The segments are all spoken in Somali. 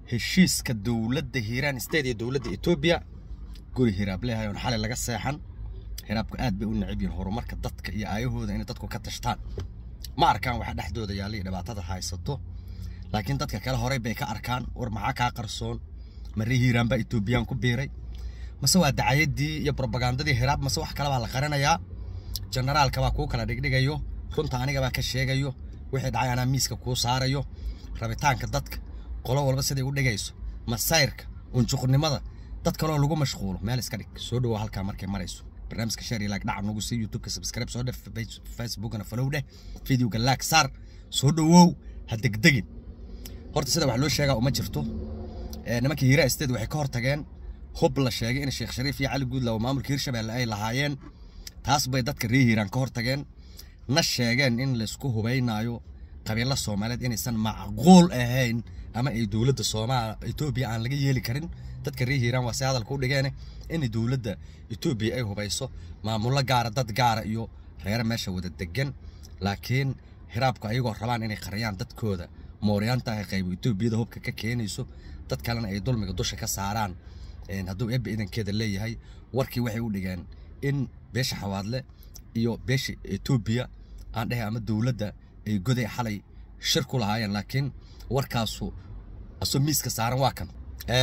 heshiiska dowladda hiiraan state iyo dowladda etoobiya guri hiraab leeyahay oon xalay laga seexan hiraabku aad bay u necab yihiin horumarka dadka iyo aayahooda inay dadku ka tashtaan ma arkaan waxa dhexdooda yaalla iyo dhibaatada haysato laakiin dadka kale horey bay ka arkaan war maxaa kaa qarsoon marre hiiraan baa etoobiyaan ku biiray mase waa dacayadii iyo brobagandadii hiraab mase wax kale baa la qarinayaa generaalka baa kuu kala dhigdhigayo runta aniga baa ka sheegayo wixii dhacay anaa miiska kuu saarayo rabitaanka dadka qolo walba siday u dhigayso masayrka unjuqnimada dad kaloo lagu mashquulo meel iska dhig soo dhawow halkaa markay marayso barnaamijka share iyo like dhaca nagu sii youtubeka subscribe soo dhef facebookana follow dheh videoga like saar soo dhawow ha degdegin horta sida wax loo sheegaa uma jirto nimanka hiiraa state waxay ka hortageen hub la sheegay in sheekh shariif iyo cali guudlaw maamulka hirshabelle ay lahaayeen taas bay dadka reer hiiraan ka hortageen na sheegeen in laysku hubaynaayo qabiilo soomaaliyeed inaysan macquul ahayn ama ay dowladda soomaal etoobiya aan laga yeeli karin dadka reer hiiraan waa si hadalka u dhigeen in dowladda etoobiya ay hubayso maamullo gaara dad gaara iyo reere meesha wada degan laakiin hiraabku ayagoo rabaan inay qariyaan dadkooda mooryaanta ah qaybo etoobiyada hubka ka keenayso dad kalena ay dulmiga dusha ka saaraan hadduu ebbe idankeeda leeyahay warkii waxay u dhigeen in beesha xawaadle iyo beesha etoobiya aan dhehe ama dowladda ay goday xalay shir ku lahaayeen laakiin warkaasu asoo miiska saaran waa kan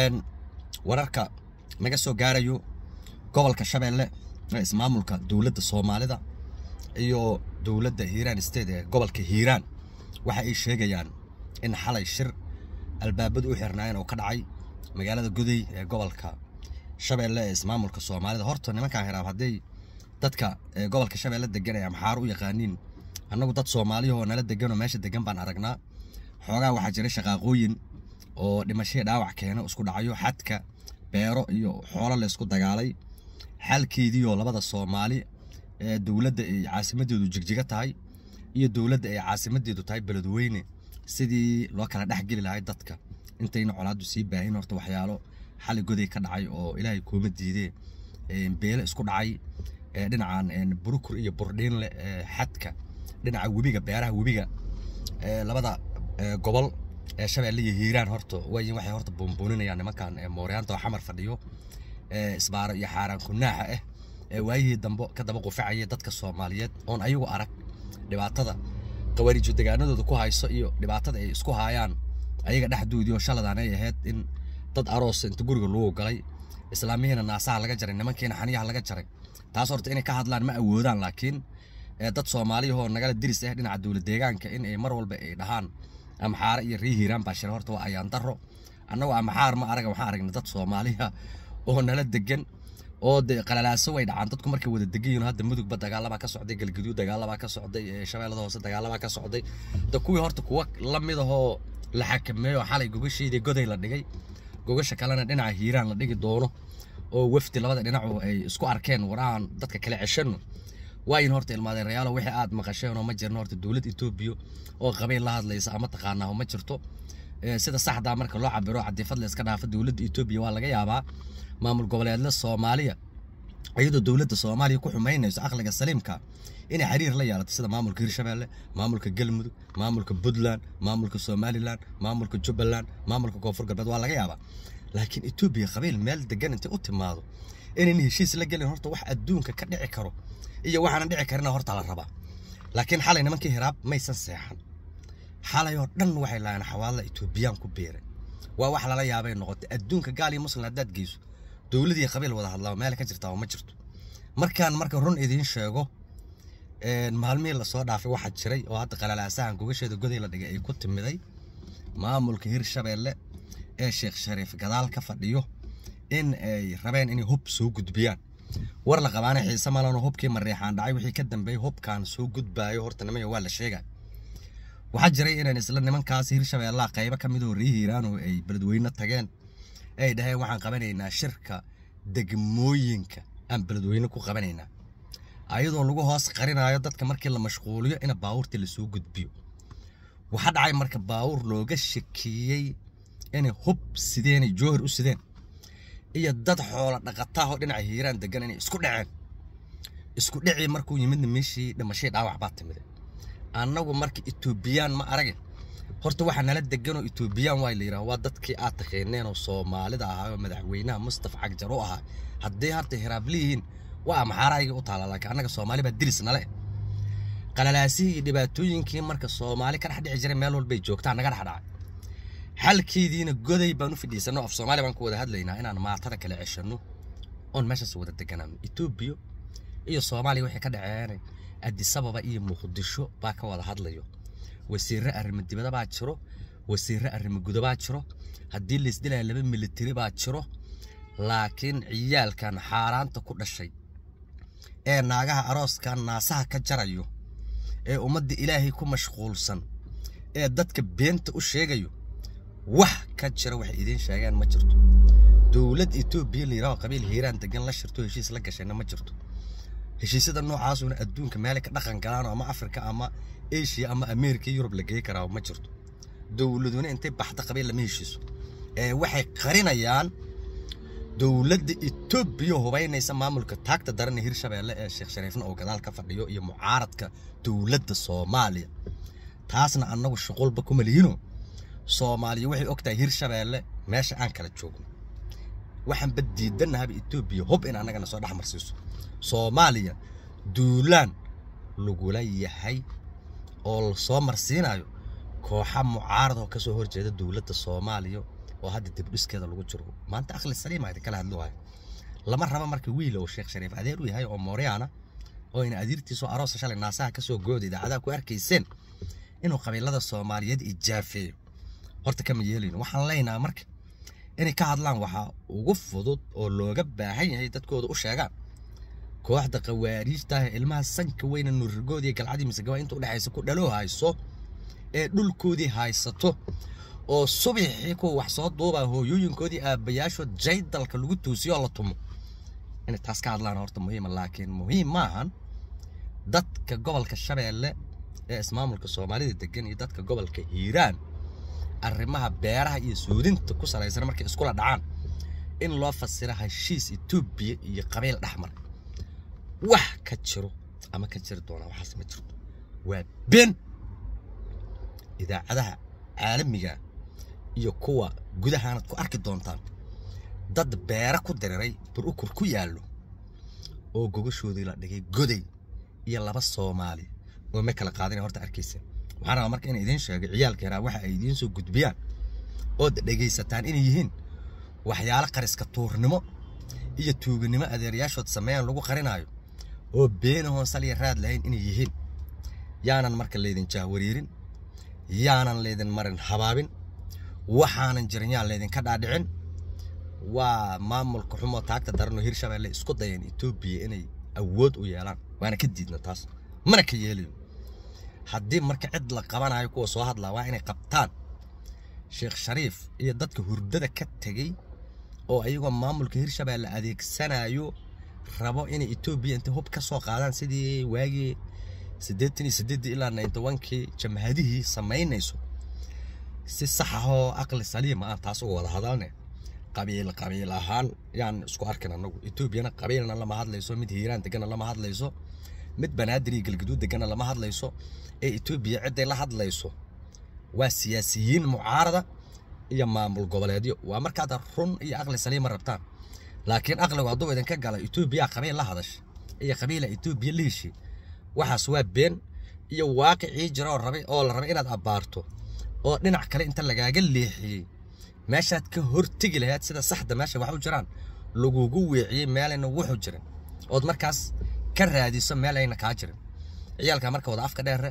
wararka naga soo gaarayo gobolka shabeelle ee ismaamulka dowladda soomaalida iyo dowladda hiiraan state ee gobolka hiiraan waxa ay sheegayaan in xalay shir albaabadu u xirnaayeen oo ka dhacay magaalada goday ee gobolka shabeelle ee ismaamulka soomaalida horta nimankan hiraab hadday dadka gobolka shabeelle degan ee amxaar u yaqaaniin annagu dad soomaaliyahoo nala deganoo meesha degan baan aragnaa xoogaa waxaa jira shaqaaqooyin oo dhimashadii dhaawac keena isku dhacayo xadka beero iyo xoolo laysku dagaalay xalkeediioo labada soomaali ee dowladda ay caasimadeedu jigjiga tahay iyo dowladda ay caasimadeedu tahay beledweyne sidii loo kala dhexgeli lahay dadka intayna colaaddu sii baahin horta waxyaalo xali goday ka dhacay oo ilaahay kuuma diidee beele isku dhacay dhinacan burukur iyo burdhiinle xadka dhinaca webiga beeraha webiga labada gobol ee shabeelle iyo hiiraan horta way waxay horta buunbuuninayaan nimankan mooryaanta oo xamar fadhiyo isbaaro iyo xaaraan kunaaxa ah ee waayihii dambe ka daba qufacaya dadka soomaaliyeed oon ayagu arag dhibaatada qawaariijo degaanadooda ku hayso iyo dhibaatada ay isku haayaan ayaga dhexdoodii oo shaladaan ay ahayd in dad aroos inta guriga lagu galay islaamihiina naasaha laga jaray nimankiina xaniyaha laga jaray taas horta inay ka hadlaan ma awoodaan laakiin dad soomaaliyahoo nagala diris ah dhinaca dowlad deegaanka in ay mar walba ay dhahaan amxaare iyo rii hiiraan baa shira horta waa ayaan daro annagoo amxaar ma araga waxaan aragnay dad soomaaliya oo nala degan oo de qalalaaso way dhacaan dadku markay wada degan yihiin hadda mudugba dagaalabaa ka socday galgaduud dagaalabaa ka socday shabeellada hoose dagaalabaa ka socday da kuwii horta kuwa la mid ahoo la xakameeyo xalay gogasheedii goday la dhigay gogasha kalena dhinaca hiiraan la dhigi doono oo wafdi labada dhinacu ay isku arkeen war aan dadka kale ceshano waayin horta ilmaadeen rayaalo wixii aad maqasheen oo ma jirno horta dowlad etoobiya oo qabiil la hadlaysa ama taqaanaa ma jirto sida saxdaa marka loo cabiro cadifad la iska dhaafo dowladda etoobiya waa laga yaabaa maamul goboleedla soomaaliya iyadoo dowladda soomaaliya ku xumaynayso aqliga saliimka inay xiriir la yeelato sida maamulka hirshabeelle maamulka galmudug maamulka puntland maamulka somalilan maamulka jubbaland maamulka koonfur galbeed waa laga yaabaa laakiin etoobiya qabiil meel degan intay u timaado inayna heshiis la gelin horta wax adduunka ka dhici karo iyo waxaana dhici karina horta la rabaa laakiin xalay nimankii hiraab maysan seexan xalay oo dhan waxay lahayn xawaadla etoobiyaan ku beeray waa wax lala yaabay noqotay adduunka gaal iyo muslim haddaad geyso dowladii qabiil wada hadlaa meel ka jirtaa oo ma jirto markaan marka run idiin sheego maalmihii lasoo dhaafay waxaa jiray oo hadda qalalaasahan gogasheeda goday la dhigay ay ku timiday maamulka hirshabeelle ee sheekh shariif gadaal ka fadhiyo in ay rabeen inay hub soo gudbiyaan war la qabaana xiise malano hubkii mareexaan dhacay wixii ka dambeeyey hubkaan soo gudbaayo horta nimaya waa la sheegay waxaa jiray inaan isla nimankaas hirshabeellaha qaybo ka mid oo rii hiiraan oo ay beledweyne tageen ay dhaheen waxaan qabanaynaa shirka degmooyinka aan beledweyne ku qabanaynaa ayadoo lagu hoos qarinaayo dadka markii la mashquuliyo in baawurtii lasoo gudbiyo waxaa dhacay marka baawur looga shakiyey inay hub sideenay joohar u sideen iyo dad xoola dhaqataahoo dhinaca hiiraan degan inay isku dhaceen isku dhicii markuu yimidna meeshii dhimashadii dhaawac baa timide annagu marka etoobiyaan ma arage horta waxaa nala deganoo etoobiyaan waa la yidhaha waa dadkii aad taqeeneen oo soomaalida ahaa oo madaxweynaha mustafa cagjar u ahaa haddii harta hiraabli waa maxaaraygii u taala laakiin annaga soomaali baa diris nale qalalaasihii iyo dhibaatooyinkii marka soomaali ka dhex dhici jiray meel walbay joogtaa naga dhex dhacay xalkeediina goday baan u fidhiisanno af soomaali baan ku wada hadlaynaa inaan maatada kala ceshanno oon meeshaas wada deganaano etoobiya iyo soomaaliya waxay ka dhaceen adisababa iyo muqdisho baa ka wada hadlayo wasiirre arrimo dibada baa jiro wasiirre arrimo guda baa jiro haddii laisdilaya laba militari baa jiro laakiin ciyaalkan xaaraanta ku dhashay ee naagaha arooskan naasaha ka jarayo ee ummadda ilaahay ku mashquulsan ee dadka beenta u sheegayo wax ka jira waxay idiin sheegaan ma jirto dowlad etoobiya la yidhaho qabiil hiiraan degan la shirto heshiis la gashayna ma jirto heshiisyada noocaasuna adduunka meelay ka dhaqan galaan ama afrika ama asia ama ameerika yurub la gey karaa ma jirto dowladuna intay baxda qabiil lama heshiiso ee waxay qarinayaan dowladda etoobiya hubaynaysa maamulka taagta daran ee hirshabeelle ee sheekh shariifna oo gadaal ka fadhiyo iyo mucaaradka dowladda soomaaliya taasna annagu shuqulba kuma lihino soomaaliya waxay ogtahay hirshabeelle meesha aan kala joogno waxaan bad diidanahaba etoobiya hub in annagana soo dhex marsiiso soomaaliya duulaan lagula yahay oo lasoo marsiinayo kooxa mucaarad oo kasoo horjeeda dowladda soomaaliya oo hadda dibdhiskeeda lagu jiro maanta akhli saliima idin kala hadlo waayo lama raba marka wiil oo sheekh shariif adeer u yahay oo mooryaana oo ina adiirtiisoo aroosa shalay naasaha kasoo gooda idaacadaha ku arkayseen inuu qabiilada soomaaliyeed ijaafeeyo horta kama yeelayno waxaan leenahay marka inay ka hadlaan waxaa ugu fudud oo looga baahan yahay dadkooda u sheegaan kooxda qawaariijta ah ilmaha sanka weyna nurigoodii galcadii misegaba inta udhexaysa ku dhaloo hayso ee dhulkoodii haysato oo subaxii kuwa wax soo duubaa hooyooyinkoodii aabbayaashood jaydalka lagu toosiyo oo la tumo inay taas ka hadlaan horta muhiima laakiin muhiim maahan dadka gobolka shabeelle ee ismaamulka soomaalida degan iyo dadka gobolka hiiraan arrimaha beeraha iyo suudinta ku salaysan markay iskula dhacaan in loo fasiro heshiis etoobiya iyo qabiil dhexmar wax ka jiro ama ka jiri doonaa waxaas ma jirto waa been idaacadaha caalamiga iyo kuwa gudahaanad ku arki doontaan dad beera ku diriray burukur ku yaallo oo gogashoodii la dhigay goday iyo laba soomaali oo ma kala qaadina horta arkaysa waxaan rabaa marka inay idiin sheego ciyaalka yaraa waxa ay idiin soo gudbiyaan ood dhegaysataan inay yihiin waxyaalo qariska tuurnimo iyo tuuganimo adeerayaashood sameeyaan lagu qarinaayo oo beena hoonsaliya raad lahayn inay yihiin yaanan marka laydin jaahwariirin yaanan laydin marin habaabin waxaanan jirin yaan laydinka dhaadhicin waa maamulka xumoo taagta daranoo hirshabeelle isku dayeen etoobiya inay awood u yeelaan waana ka diidna taas mana ka yeelayo haddii marka cid la qabanayo kuwa soo hadlaa waa inay qabtaan sheekh shariif iyo dadka hurdada ka tegey oo ayagoo maamulka hirshabeelle adeegsanayo rabo inay etoobiya intay hub ka soo qaadaan sidii waagii siddeetan iyo siddeeddii ilaa ninety onkii jamhadihii samaynayso si sax ahoo aqli saliima ah taas uga wada hadalne qabiil qabiil ahaan yaan isku arkin annagu etoobiyana qabiilna lama hadlayso mid hiiraan degana lama hadlayso mid banaadir iyo galgaduud degana lama hadlayso ee etoobiya cidday la hadlayso waa siyaasiyiin mucaarada iyo maamul goboleedyo waa markaad run iyo aqli saliima rabtaan laakiin aqligu hadduu idinka gala etoobiya qabiil la hadash iyo qabiila etoobiya la heshi waxaas waa been iyo waaqicii jira oo rabay oo la rabay inaad abbaarto oo dhinac kale inta lagaaga leexiyey meeshaad ka hortegi lahayd sida saxda meesha wax u jiraan lagugu weeciyey meelayna wuxu jirin ood markaas ka raadiso meel ayna kaa jirin ciyaalka marka wada afka dheere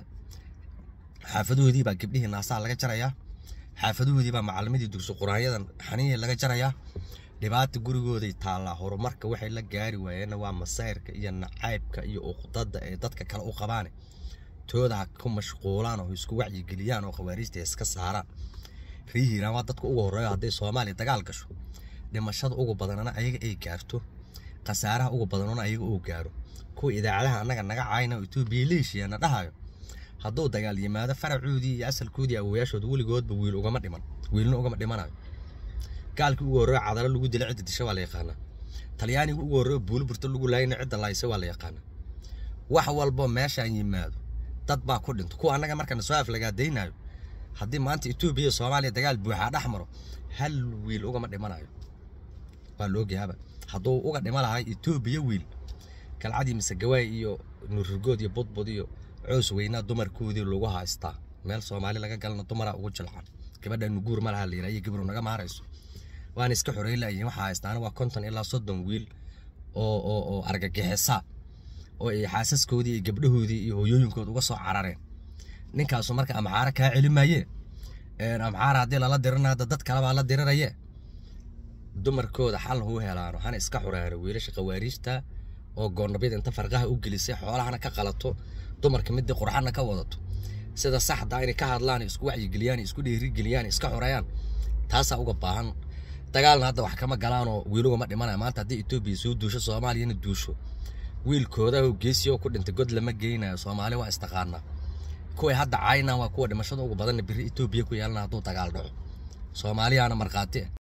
xaafadoodii baa gabdhihii naasaha laga jarayaa xaafadoodii baa macalimadii dugsi quraanyadan xaniyihii laga jarayaa dhibaata gurigooday taallaa horumarka waxay la gaari waayeenna waa masayrka iyo nacaybka iyo uqdada ee dadka kale u qabaane tooda ha ku mashquulaan oo isku wacyigeliyaan oo khawaariijta iska saaraan rii hiiraan waa dadka ugu horreeya hadday soomaaliya dagaal gasho dhimashada ugu badanana ayaga ay gaarto khasaaraha ugu badanona ayaga uu gaaro kuwa idaacadaha annaga naga caayna oo etoobiya leeshiyaana dhahayo hadduu dagaal yimaado faracoodii iyo asalkoodii awowayaashooda weligoodba wiil ugama dhiman wiilna ugama dhimanayo gaalkii ugu horreeyo cadalo lagu dila cidda disha waa la yaqaanaa talyaaniga ugu horreeyo buuliburta lagu laayna cidda laaysa waa la yaqaanaa wax walbo meeshaan yimaado dad baa ku dhinto kuwa annaga markana soo aflagaadaynayo haddii maanta etoobiya iyo soomaaliya dagaal buuxaa dhex maro hal wiil ugama dhimanayo waa la ogyahaaba hadduu uga dhima lahay etoobiya wiil galcadii mise gawaay iyo nuurrigood iyo budbud iyo coos weynaa dumarkoodii lagu haystaa meel soomaali laga galana dumaraa ugu jilcan gabadha nuguur ma laha layidhaa iyo gabru naga maharayso waana iska xoreyn laayihin waxaa haystaana waa konton ilaa soddon wiil oo oo oo argagixisa oo ay xaasaskoodii iyo gabdhahoodii iyo hooyooyinkood uga soo carareen ninkaasu marka amxaara kaa celi maaye amxaara haddii lala dirina hadda dad kalebaa la diriraye dumarkooda xal huu helaano hana iska xureeno wiilasha qawaariijta oo goonnabyada inta farqaha u gelisay xoolahana ka qalato dumarka midii qurxana ka wadato sida saxda inay ka hadlaan isku wacyigeliyaan isku dhiirigeliyaan iska xoreeyaan taasaa uga baahan dagaalna hadda wax kama galaanoo wiilugama dhimanaya maanta haddii etoobiya soo duusho soomaaliyana duusho wiilkooda oo geesiyo ku dhintay god lama geynayo soomaali waa istaqaanaa kuway hadda caynaan waa kuwa dhimashada ugu badanna biri etoobiya ku yeelana hadduu dagaal dhaco soomaaliyaana markhaati ah